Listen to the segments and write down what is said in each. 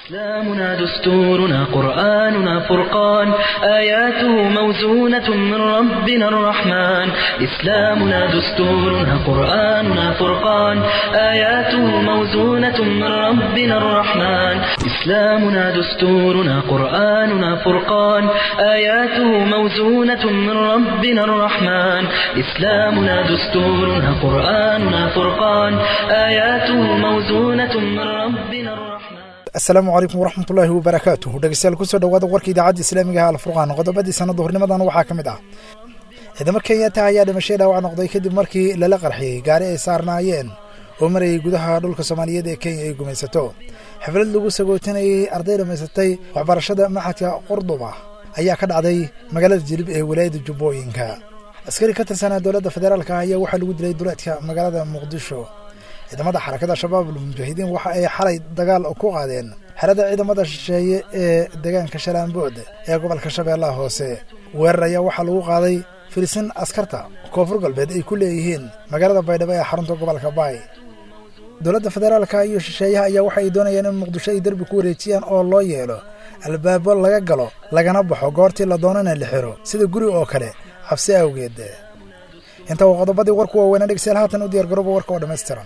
إسلامنا دستورنا قرآننا فرقان آياته موزونة من ربنا الرحمن إسلامنا دستورنا قرآننا فرقان آياته موزونة من ربنا الرحمن إسلامنا دستورنا قرآننا فرقان آياته موزونة من ربنا الرحمن إسلامنا دستورنا قرآننا فرقان آياته موزونة من ربنا الرحمن asalaamu calaykum waraxmatullaahi wabarakaatuh dhegeystayaal kusoo dhawaada warka idaacadda islaamigaha alfurqaan qodobadii sanada hornimadan waxaa ka mid ah ciidamo kenyata ayaa dhimashay dhaawac noqday kadib markii lala qarxiyey gaari ay saarnaayeen oo marayay gudaha dhulka soomaaliyeed ee kenya ay gumaysato xaflad lagu sagootinayay arday dhammaysatay waxbarashada maxadka qurduba ayaa ka dhacday magaalada jilib ee walaayadda jubbooyinka askari ka tirsanaa dowladda federaalka ayaa waxaa lagu dilay duleedka magaalada muqdisho ciidamada xarakada shabaab almujaahidiin waxa ay xalay dagaal ku qaadeen xerada ciidamada shisheeye ee deegaanka shalaanbood ee gobolka shabeellaha hoose weerar ayaa waxaa lagu qaaday filisin askarta koonfur galbeed ay ku leeyihiin magaalada baydhabo ee xarunta gobolka baay dowladda federaalka iyo shisheeyaha ayaa waxa ay doonayaan in muqdisho ay derbi ku wareejiyaan oo loo yeelo albaabo laga galo lagana baxo goortii la doonana la xiro sida guri oo kale cabsi awgeed inta waa qodobadii warku waaweynaa dhegeystayaal haatan u diyaar garooba warka oo dhammaystiran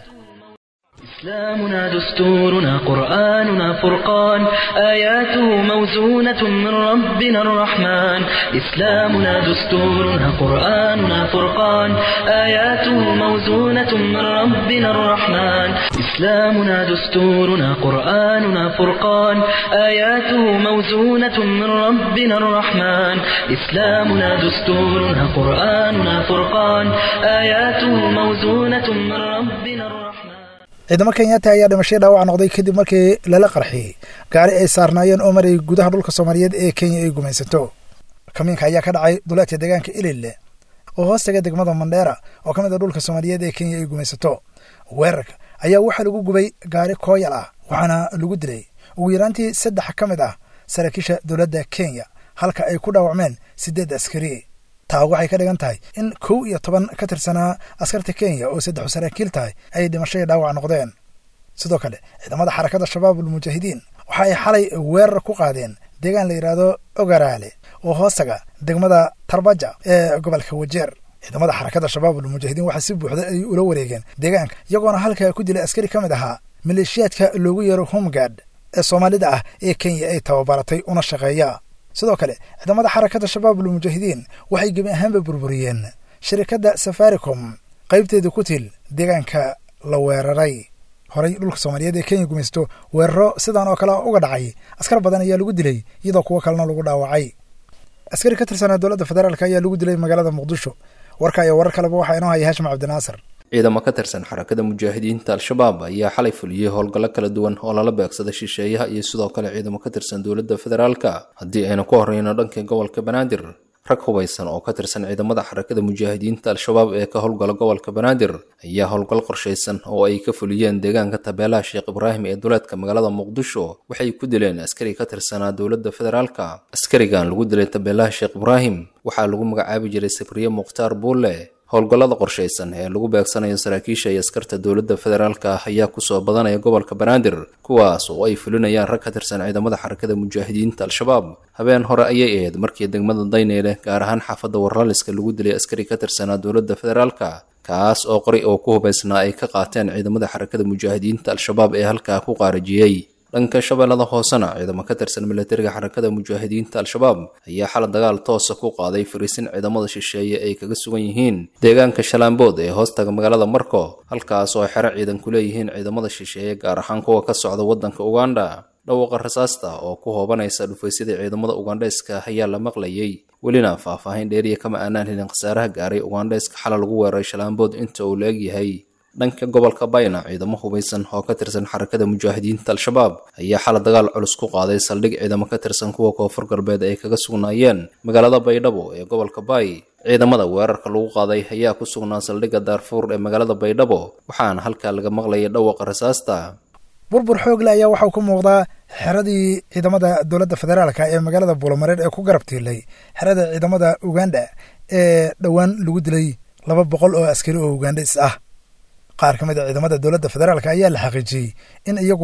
إسلامنا دستورنا قرآننا فرقان آياته موزونة من ربنا الرحمن إسلامنا دستورنا قرآننا فرقان آياته موزونة من ربنا الرحمن إسلامنا دستورنا قرآننا فرقان آياته موزونة من ربنا الرحمن إسلامنا دستورنا قرآننا فرقان آياته موزونة من ربنا الرحمن ciidamo kenyaata ayaa dhimashay dhaawac noqday kadib markii lala qarxiyey gaari ay saarnaayeen oo marayay gudaha dhulka soomaaliyeed ee kenya ay gumaysato kamiinka ayaa ka dhacay duleedka deegaanka ilille oo hoostaga degmada mandheera oo ka mid a dhulka soomaaliyeed ee kenya ay gumaysato weerarka ayaa waxaa lagu gubay gaari kooyal ah waxaana lagu dilay ugu yaraantii saddex ka mid ah saraakiisha dowladda kenya halka ay ku dhaawacmeen siddeed askari taa waxay ka dhigan tahay in kow iyo toban ka tirsanaa askarta kenya oo saddexu saraakiil tahay ay dhimashadii dhaawac noqdeen sidoo kale ciidamada xarakada shabaab almujaahidiin waxa ay xalay weerar ku qaadeen deegaan la yidhaahdo ogaraale oo hoostaga degmada tarbaja ee gobolka wajeer ciidamada xarakada shabaab almujaahidiin waxaa si buuxda ay ula wareegeen deegaanka iyagoona halkaa ku dilay askari ka mid ahaa maleeshiyaadka loogu yeero homegard ee soomaalida ah ee kenya ay tababaratay una shaqeeya sidoo kale ciidamada xarakada shabaab almujaahidiin waxay gebi ahaanba burburiyeen shirikadda safaricom qaybteeda ku til deegaanka la weeraray horey dhulka soomaaliyeed ee kenya gumaysto weeraro sidan oo kale uga dhacay askar badan ayaa lagu dilay iyadoo kuwo kalena lagu dhaawacay askari ka tirsanaa dowladda federaalk ayaa lagu dilay magaalada muqdisho warka iyo warar kaleba waxaa inoo haya hashim cabdinaasir ciidamo ka tirsan xarakada mujaahidiinta al-shabaab ayaa xalay fuliyey howlgallo kala duwan oo lala beegsada shisheeyaha iyo sidoo kale ciidamo ka tirsan dowladda federaalka haddii aynu ku horreyno dhanka gobolka banaadir rag hubaysan oo ka tirsan ciidamada xarakada mujaahidiinta al-shabaab ee ka howlgala gobolka banaadir ayaa howlgal qorshaysan oo ay ka fuliyeen deegaanka tabeelaha sheekh ibraahim ee duleedka magaalada muqdisho waxay ku dileen askari ka tirsanaa dowladda federaalka askarigan lagu dilay tabeelaha sheekh ibraahim waxaa lagu magacaabi jiray sabriye mukhtaar buulle howlgallada qorshaysan ee lagu beegsanayo saraakiisha iyo askarta dowladda federaalka ah ayaa kusoo badanaya gobolka banaadir kuwaas oo ay fulinayaan rag ka tirsan ciidamada xarakada mujaahidiinta al-shabaab habeen hore ayay ahayd markii degmada dayneyle gaar ahaan xaafadda warlaliska lagu dilay askari ka tirsanaa dowladda federaalka kaas oo qori oo ku hubaysnaa ay ka qaateen ciidamada xarakada mujaahidiinta al-shabaab ee halkaa ku qaarajiyey dhanka shabeellada hoosena ciidamo ka tirsan milatariga xarakada mujaahidiinta al-shabaab ayaa xala dagaal toosa ku qaaday fariisin ciidamada shisheeye ay kaga sugan yihiin deegaanka shalaambood ee hoostaga magaalada marko halkaas oo xero ciidan ku leeyihiin ciidamada shisheeye gaar ahaan kuwa ka socda waddanka uganda dhawaaqa rasaasta oo ku hoobanaysa dhufaysyada ciidamada ugandheeska ayaa la maqlayey welina faahfaahin dheeriya kama aanaan helin khasaaraha gaaray ugandheeska xala lagu weeraray shalaambood inta uu la egyahay dhanka gobolka bayna ciidamo hubaysan oo ka tirsan xarakada mujaahidiinta al-shabaab ayaa xala dagaal culus ku qaaday saldhig ciidamo ka tirsan kuwa koonfur galbeed ay kaga sugnaayeen magaalada baydhabo ee gobolka baay ciidamada weerarka lagu qaaday ayaa ku sugnaa saldhigga daarfuur ee magaalada baydhabo waxaana halkaa laga maqlayay dhawaqa rasaasta burbur xoogle ayaa waxau ka muuqdaa xeradii ciidamada dowladda federaalka ee magaalada buulamareer ee ku garab tiilay xerada ciidamada uganda ee dhowaan lagu dilay laba boqol oo askari oo ugandhis ah qaar ka mid a ciidamada dowladda federaalk ayaa la xaqiijiyey in iyaguna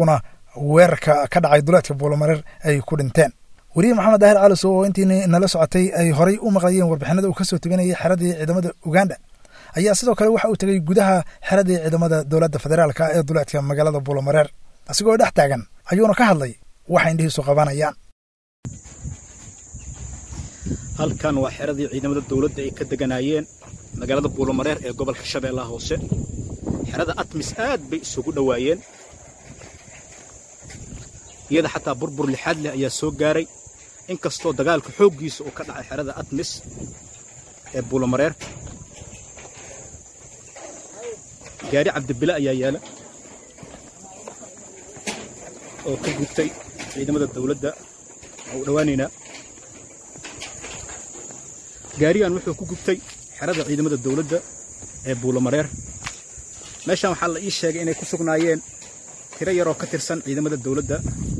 weerarka ka dhacay duleedka buulamareer ay ku dhinteen weriye maxamed daahir calisow oo intiini nala socotay ay horay u maqlayeen warbixinada uu ka soo tebinayay xeradii ciidamada uganda ayaa sidoo kale waxa uu tegey gudaha xeradii ciidamada dowladda federaalka ee duleedka magaalada buulamareer asigoo dhex taagan ayuuna ka hadlay waxa indhihiisu qabanayaan halkan waa xeradii ciidamada dowladda ay ka deganaayeen magaalada buulamareer ee gobolka shabeellaha hoose xerada atmis aad bay isugu dhowaayeen iyada xataa burbur lixaad leh ayaa soo gaaray inkastoo dagaalka xooggiisa uu ka dhacay xerada atmis ee buulamareer gaari cabdibile ayaa yaala oo ka gubtay ciidamada dawladda waa u dhowaanaynaa gaarigan wuxuu ku gubtay xerada ciidamada dawladda ee buulamareer meeshan waxaa la ii sheegay inay ku sugnaayeen tiro yaroo ka tirsan ciidamada dawladda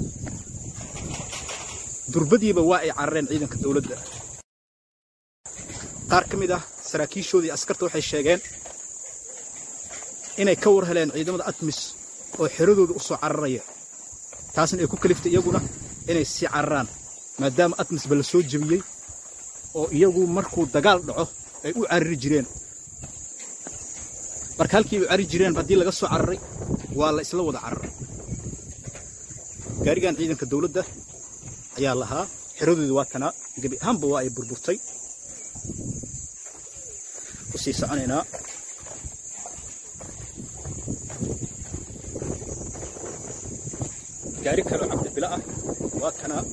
durbadiiba waa ay carareen ciidanka dawladda qaar ka mid ah saraakiishoodii askarta waxay sheegeen inay ka war heleen ciidamada atmis oo xeradooda u soo cararaya taasna ay ku kaliftay iyaguna inay sii cararaan maadaama atmisba la soo jebiyey oo iyagu markuu dagaal dhaco ay u carari jireen marka halkii ay u carari jireen haddii laga soo cararay waa la isla wada cararay gaarigan ciidanka dawladda ayaa lahaa xeradooda waa tanaa gebi ahaanba waa ay burburtay u sii soconaynaa gaari kaloo cabdibilo ah waa kanaa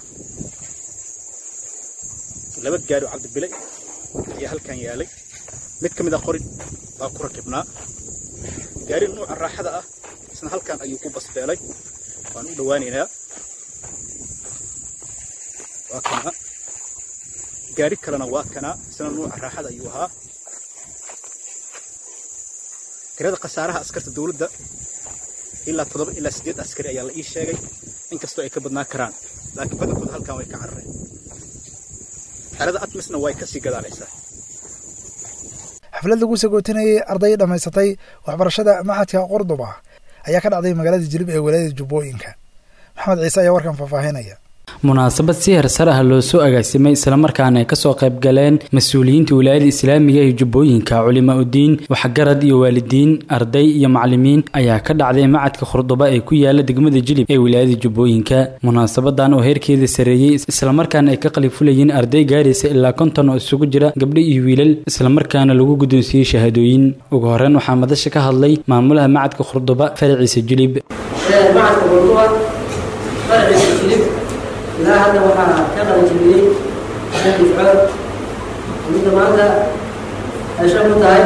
laba gaari oo cabdibile ayaa halkan yaalay mid ka mid a qorin baa ku rakibnaa gaari nuuca raaxada ah isna halkan ayuu ku basbeelay waan u dhowaanaynaa waa kanaa gaari kalena waa kanaa isna nuuca raaxada ayuu ahaa tirada khasaaraha askarta dawladda ilaa toddoba ilaa siddeed askari ayaa la ii sheegay inkastoo ay ka badnaan karaan laakiin badankooda halkan way ka carareen xerada atmisna way ka sii gadaalaysaa xaflad lagu sagootinayay arday dhammaysatay waxbarashada maxadka qordoba ayaa ka dhacday magaalada jilib ee walaayada jubbooyinka maxamed ciise ayaa warkan faahfaahinaya munaasabad si hersar ah loo soo agaasimay islamarkaana ay kasoo qayb galeen mas-uuliyiinta wilaayada islaamiga ee jubbooyinka culimaa udiin waxgarad iyo waalidiin arday iyo macalimiin ayaa ka dhacday macadka khurduba ee ku yaala degmada jilib ee wilaayada jubbooyinka munaasabadan oo heerkeeda sareeyey islamarkaana ay ka qalifulayeen arday gaaraysa ilaa konton oo isugu jira gabdho iyo wiilal islamarkaana lagu guddoonsiiyey shahaadooyin ugu horeyn waxaa madasha ka hadlay maamulaha macadka khurduba faraciisa jilib ilaa hadda waxaa ka qalanjibiyey shan difcood midda maanta ay shan ku tahay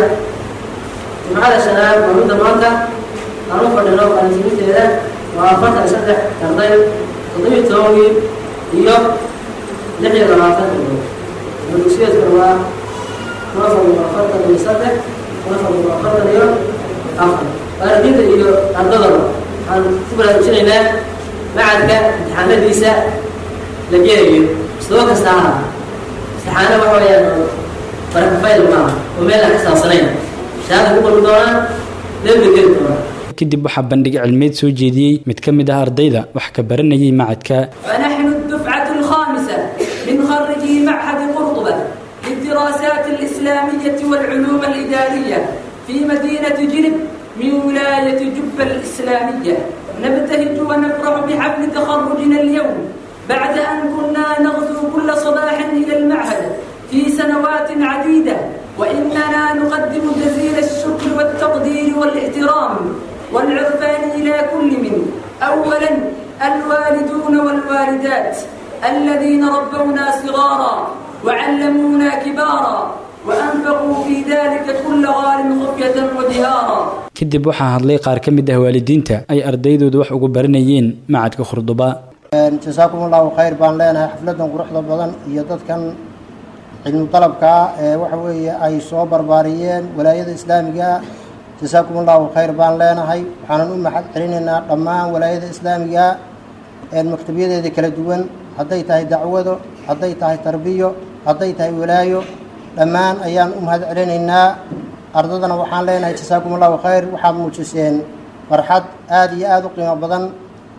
difcada shanaad waa midda maanta aan u fadhino qalanjibinteeda waa afartan iyo saddex arday toddobiyo toban wiil iyo lix iyo labaatan gabdhood ama dugsiyeedkuna waa kun afar boqol afartan iyo saddex kun afar boqol afartan iyo afar waalidiinta iyo ardadaba waxaan ku baraarujinaynaa macadka imtixaanadiisa la gelayo sidoo kasta aha imtixaano waxa weeyaan barakafayl maaha oo meel aan xisaabsanayn shahaada ku qori doonaan dembi geli doonaan kadib waxaa bandhig cilmeed soo jeediyey mid ka mid ah ardayda wax ka baranayay macadka فنحن الدفعة الخامسة من خريجي معهد قرطبة للدراسات الإسلامية والعلوم الإدارية في مدينة جلب من ولاية جبة الإسلامية نبتهج ونفرح بحفل تخرجنا اليوم بعد أن كنا نغزو كل صباح إلى المعهد في سنوات عديدة وإننا نقدم جزيل الشكر والتقدير والاحترام والعرفان إلى كل من أولا الوالدون والوالدات الذين ربونا صغارا وعلمونا كبارا وأنفقوا في ذلك كل غال خفية وجهارا kadib waxaa hadlay qaar ka mid ah waalidiinta ay ardaydooda wax ugu baranayeen macadka khurduba jasaakum allahu khayr baan leenahay xafladan quruxda badan iyo dadkan cilmu dalabkaa ee waxa weeye ay soo barbaariyeen walaayada islaamiga jasaakum allahu khayr baan leenahay waxaanan u maxad celinaynaa dhammaan walaayada islaamiga maktabyadeeda kala duwan hadday tahay dacwado hadday tahay tarbiyo hadday tahay walaayo dhammaan ayaan u mahad celinaynaa ardadana waxaan leenahay jasaakum allahu khayr waxaad muujiseen farxad aada iyo aada u qiimo badan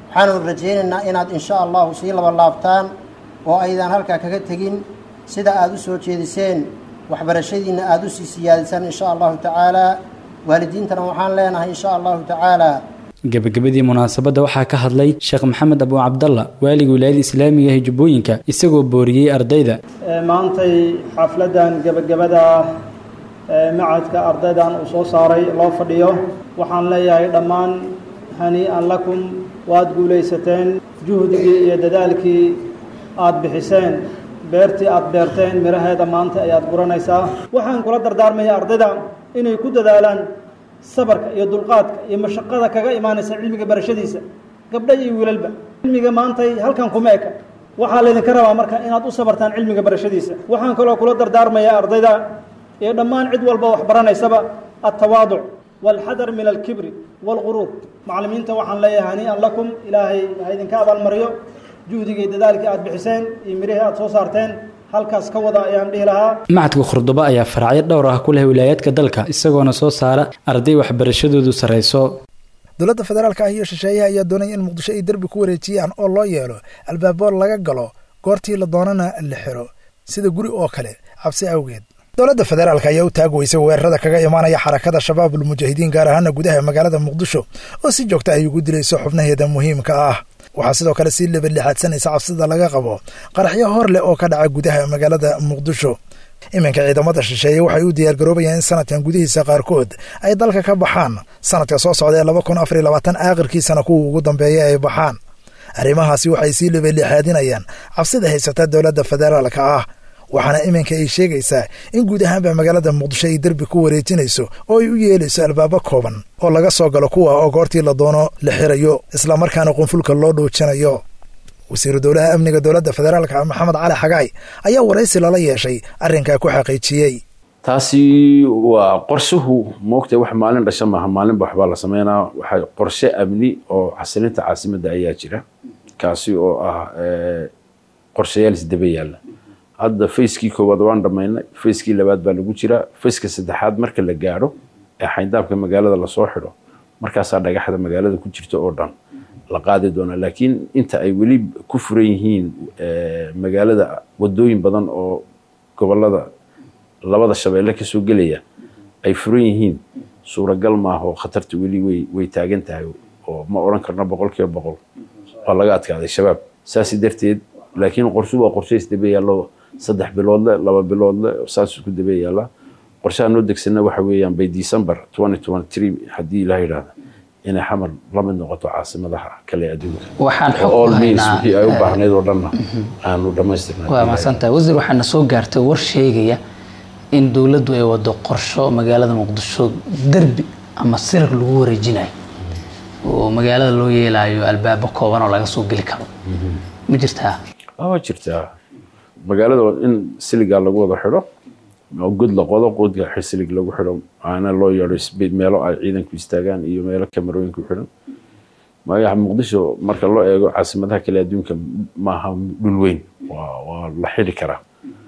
waxaanu rajaynaynaa inaad insha allahu sii laba laabtaan oo aydan halkaa kaga tegin sida aada u soo jeediseen waxbarashadiinna aada u sii siyaadisaan insha allahu tacaalaa waalidiintana waxaan leenahay insha allahu tacaalaa gebagabadii munaasabadda waxaa ka hadlay sheekh maxamed abu cabdalla waaliga wilaayada islaamiga ee jubbooyinka isagoo booriyey ardayda maantay xafladdan gebagabada macadka ardaydan uu soo saaray loo fadhiyo waxaan leeyahay dhammaan hanii-an lakum waad guulaysateen juhdigii iyo dadaalkii aada bixiseen beertii aada beerteen midhaheeda maanta ayaad guranaysaa waxaan kula dardaarmaya ardayda inay ku dadaalaan sabarka iyo dulqaadka iyo mashaqada kaga imaanaysa cilmiga barashadiisa gabdha iyo wiilalba cilmiga maantay halkan kuma eka waxaa laydinka rabaa marka inaad u sabartaan cilmiga barashadiisa waxaan kaloo kula dardaarmayaa ardayda iyo dhammaan cid walba wax baranaysaba altawaaduc waalxadar min alkibri waalquruur macallimiinta waxaan leeyahay hanii-an lakum ilaahay ha idinka abaalmariyo juhdigii dadaalkii aada bixiseen iyo mirihii aada soo saarteen halkaas ka wada ayaan dhihi lahaa macadka khurdubo ayaa faracyo dhowr ah ku leh wilaayaadka dalka isagoona soo saara arday waxbarashadoodu sarrayso dowladda federaalka ah iyo shisheeyaha ayaa doonaya in muqdisho ay derbi ku wareejiyaan oo loo yeelo albaabo laga galo goortii la doonana la xiro sida guri oo kale cabsi awgeed dowladda federaalka ayaa u taagweysay weerarada kaga imaanaya xarakada shabaabul mujaahidiin gaar ahaana gudaha magaalada muqdisho oo si joogta ay ugu dilayso xubnaheeda muhiimka ah waxaa sidoo kale sii lebadlixaadsanaysa cabsida laga qabo qaraxyo hor leh oo ka dhaca gudaha magaalada muqdisho iminka ciidamada shisheeye waxay u diyaargaroobayaan in sanadkan gudihiisa qaarkood ay dalka ka baxaan sanadka soo socda ee laba kun afar iyo labaatan aakhirkiisana kuwa ugu dambeeya ay baxaan arrimahaasi waxay sii lebadlixaadinayaan cabsida haysata dowladda federaalka ah waxaana iminka ay sheegaysaa in guud ahaanba magaalada muqdisho ay derbi ku wareejinayso oo ay u yeelayso albaabo kooban oo laga soo galo kuwa oo goortii la doono la xirayo islamarkaana qunfulka loo dhoojinayo wasiiru dowlaha amniga dowladda federaalka maxamed cali xagaay ayaa waraysi lala yeeshay arrinkaa ku xaqiijiyey taasi waa qorshuhu moogta wax maalin dhasha maaha maalinba waxbaa la sameynaa waxaa qorshe amni oo xasilinta caasimadda ayaa jira kaasi oo ah qorshayaal isdaba yaalla hadda fayskii koowaad waan dhammaynay fayskii labaad baa lagu jiraa fayska saddexaad marka la gaadho ee xayndaabka magaalada lasoo xidho markaasaa dhagaxda magaalada ku jirta oo dhan la qaadi doonaa laakiin inta ay weli ku furan yihiin magaalada wadooyin badan oo gobolada labada shabeelle kasoo gelaya ay furan yihiin suuragal maaha oo khatarta weli way way taagan tahay oo ma odhan karno boqol kiiba boqol waa laga adkaaday shabaab saasi darteed laakiin qorshu waa qorshe isdaba yaallo saddex biloodle laba biloodle saas isku daba yaalla qorshaha noo degsana waxa weeyaan by december twenty twenty three haddii ilaah yidhaahda inay xamar la mid noqoto caasimadaha kale adduunka waxaan xog all ku means haynaa wixii ay u baahnayd oo dhanna aanu dhammaystirnay waa mahadsantahay wasiir waxaana soo gaartay war sheegaya in dowladdu ay wado qorsho magaalada muqdisho derbi ama sirar lagu wareejinayo oo magaalada loo yeelayo albaabo kooban oo laga soo geli karo ma jirtaa waa waa jirtaa magaalada waa in siligaa lagu wada xidho oo god la qodo qodka silig lagu xidho aana loo yeedho isbe- meelo ay ciidanku istaagaan iyo meelo kamarooyinku xidhan magaca muqdisho marka loo eego caasimadaha kale adduunka maaha dhul weyn waa waa la xidhi karaa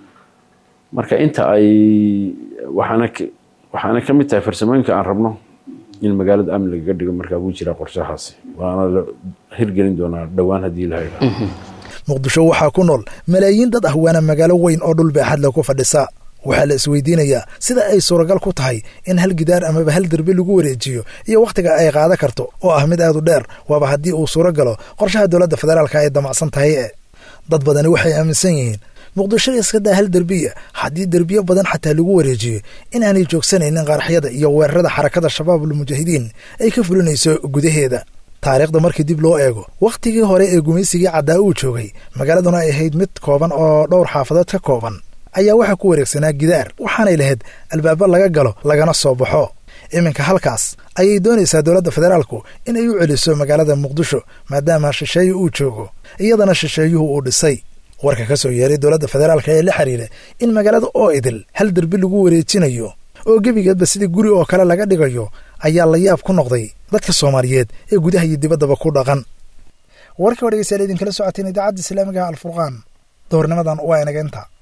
marka inta ay waxaana ka- waxaana ka mid tahay farsamooyinka aan rabno in magaalada amni lagaga dhigo markaa wuu jiraa qorshahaasi waana la hirgelin doonaa dhowaan haddii la yidhaahdo muqdisho waxaa ku nool malaayiin dad ah waana magaalo weyn oo dhul baaxad leh ku fadhisa waxaa la isweydiinayaa sida ay suuragal ku tahay in hal gidaar amaba hal derbi lagu wareejiyo iyo wakhtiga ay qaadan karto oo ah mid aad u dheer waaba haddii uu suuro galo qorshaha dowladda federaalka ay damacsan tahay e dad badani waxay aaminsan yihiin muqdisho iska daa hal derbiya haddii derbiyo badan xataa lagu wareejiyo inaanay joogsanaynin qaraxyada iyo weerarada xarakada shabaabul mujaahidiin ay ka fulinayso gudaheeda taariikhda markii dib loo eego wakhtigii hore ee gumaysigii caddaa uu joogay magaaladuna ay ahayd mid kooban oo dhowr xaafadood ka kooban ayaa waxaa ku wareegsanaa gidaar waxaanay lahayd albaabo laga galo lagana soo baxo iminka halkaas ayay doonaysaa dowladda federaalku in ay u celiso magaalada muqdisho maadaama shisheeye uu joogo iyadana shisheeyuhu uu dhisay warka ka soo yeeray dowladda federaalka ee la xiriira in magaalada oo idil hal derbi lagu wareejinayo oo gebigeedba sidii guri oo kale laga dhigayo ayaa la yaab ku noqday dadka soomaaliyeed ee gudaha iyo dibaddaba ku dhaqan warkii oo dhegeystayaal idinkala socoteen idaacadda islaamiga alfurqaan doornimadan waa inaga inta